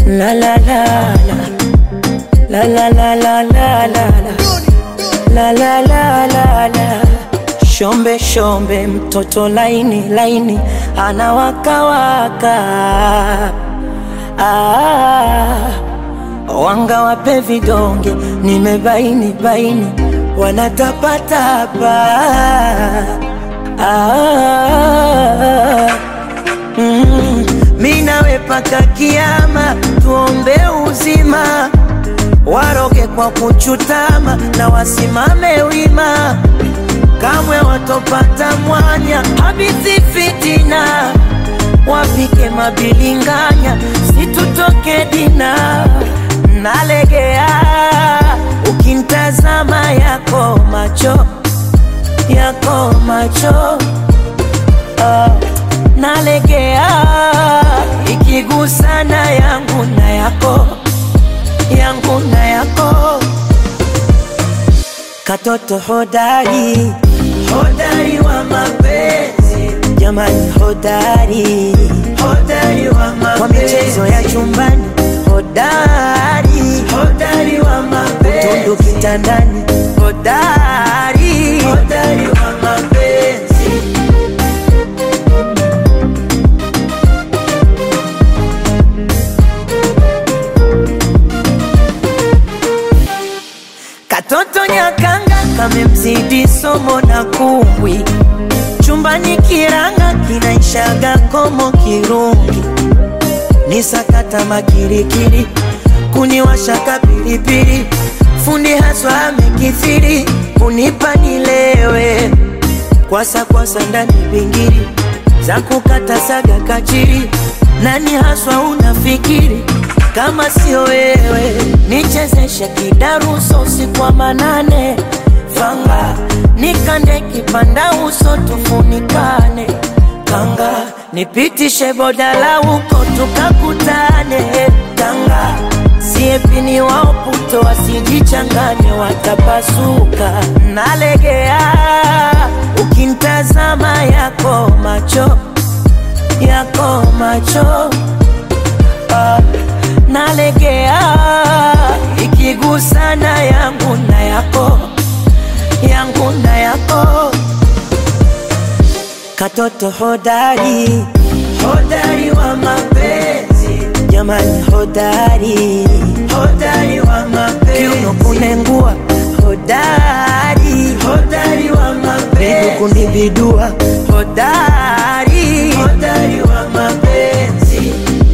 La la la la La la la la la la La la la la la Shombe shombe mtoto laini laini anawakawaka ah, wanga wape vidonge nimebaini baini wanatapatapa ah, mm, mi nawe paka kiama tuombe uzima waroge kwa kuchutama na wasimame wima kamwe watopata mwanya habithi fitina wapike mabilinganya situtoke dina nalegea ukintazama yako macho yako macho ah, nalegea ikigusana yangu na yako yangu na yako katoto hodari hodari wa mapenzi jamani hodari hodari wa mapenzi kwa michezo ya chumbani hodari hodari wa mapenzi utundu kitandani hodari hodari wa mapenzi Katoto nyakanga kamemzidi somo na kumbwi, chumbani kiranga kinaishaga komo kirungi, ni sakata makirikiri, kuniwashaka pilipili, fundi haswa amekithiri, kunipa nilewe, kwasa kwasa ndani bingiri, za kukata saga kachiri, nani haswa unafikiri kama sio wewe, nichezeshe kidaruso usiku wa manane, fanga nikande kipanda uso tufunikane, kanga nipitishe bodala huko tukakutane, kanga siepini wao puto wasijichanganye, watapasuka. Nalegea ukintazama yako macho yako macho ah, nalegea ikigusana yangu na yako yangu na yako katoto hodari hodari wa mapenzi jamani hodari hodari wa mapenzi kiuno kunengua hodari hodari wa mapenzi miguu kunibidua hodari hodari wa mapenzi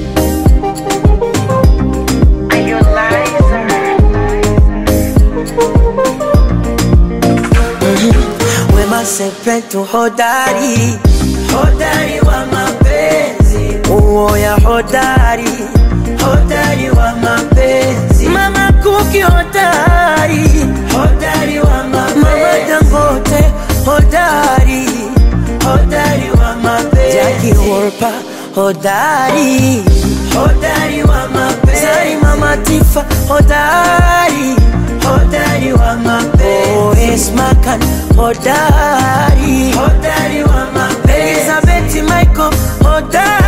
Wema Sepetu hodari, hodari wa mapenzi, uoya hodari, hodari wa mapenzi, Mama Kuki hodari, hodari wa mapenzi, Mama Dangote hodari, hodari wa mapenzi, Jackie Wolper hodari, hodari wa mapenzi, Zari Mama Tifa hodari, hodari wa mapenzi, oh, Esma Khan hodari, hodari wa mapenzi, Elizabeth Michael hodari